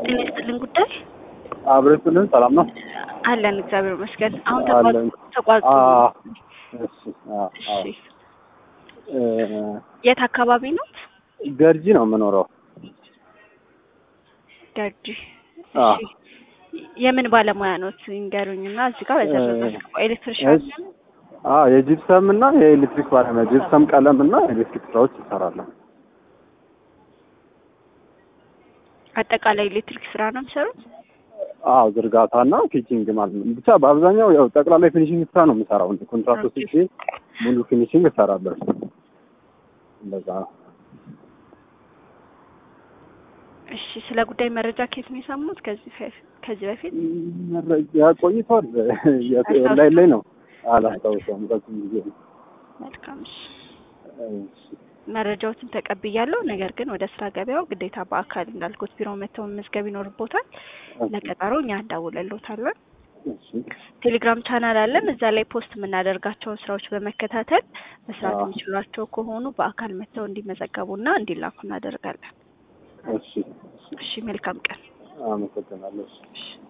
ጤና ይስጥልን ጉዳይ አብረቱልን ሰላም ነው አለን እግዚአብሔር ይመስገን። አሁን አለን። ተቋርጦ አዎ፣ እሺ፣ አዎ፣ አዎ። እሺ እ፣ የት አካባቢ ነው? ገርጂ ነው የምኖረው። ደርጂ። አዎ። እሺ የምን ባለሙያ ኖት ይንገሩኝና እዚህ ጋር በዘረዘር ኤሌክትሪሻን እሺ። አዎ፣ የጂፕሰም እና የኤሌክትሪክ ባለሙያ ጂፕሰም ቀለም እና ኤሌክትሪክ ስራዎች ይሰራለሁ። አጠቃላይ ኤሌክትሪክ ስራ ነው የሚሰሩት? አዎ፣ ዝርጋታ እና ፊቺንግ ማለት ነው። ብቻ በአብዛኛው ያው ጠቅላላ ፊኒሽንግ ስራ ነው የምሰራው። ኮንትራክት ኦኬ። ወስጄ ሙሉ ፊኒሽንግ እሰራለሁ። እንደዛ ነው። እሺ ስለ ጉዳይ መረጃ ከየት ነው የሰሙት? ከዚህ በፊት ከዚህ በፊት መረጃ ቆይቷል። ኦንላይን ላይ ነው አላስታውሰውም። በዚህ ጊዜ ነው። መልካም እሺ እሺ። መረጃዎችን ተቀብያለሁ። ነገር ግን ወደ ስራ ገበያው ግዴታ በአካል እንዳልኩት ቢሮ መተው መመዝገብ ይኖርቦታል። ለቀጠሮ እኛ እንደውለሎታለን። እሺ። ቴሌግራም ቻናል አለን። እዛ ላይ ፖስት የምናደርጋቸውን ስራዎች በመከታተል መስራት አዎ። የሚችሏቸው ከሆኑ በአካል መጥተው እንዲመዘገቡና እንዲላኩ እናደርጋለን። እሺ። እሺ መልካም ቀን። አመሰግናለሁ። እሺ። እሺ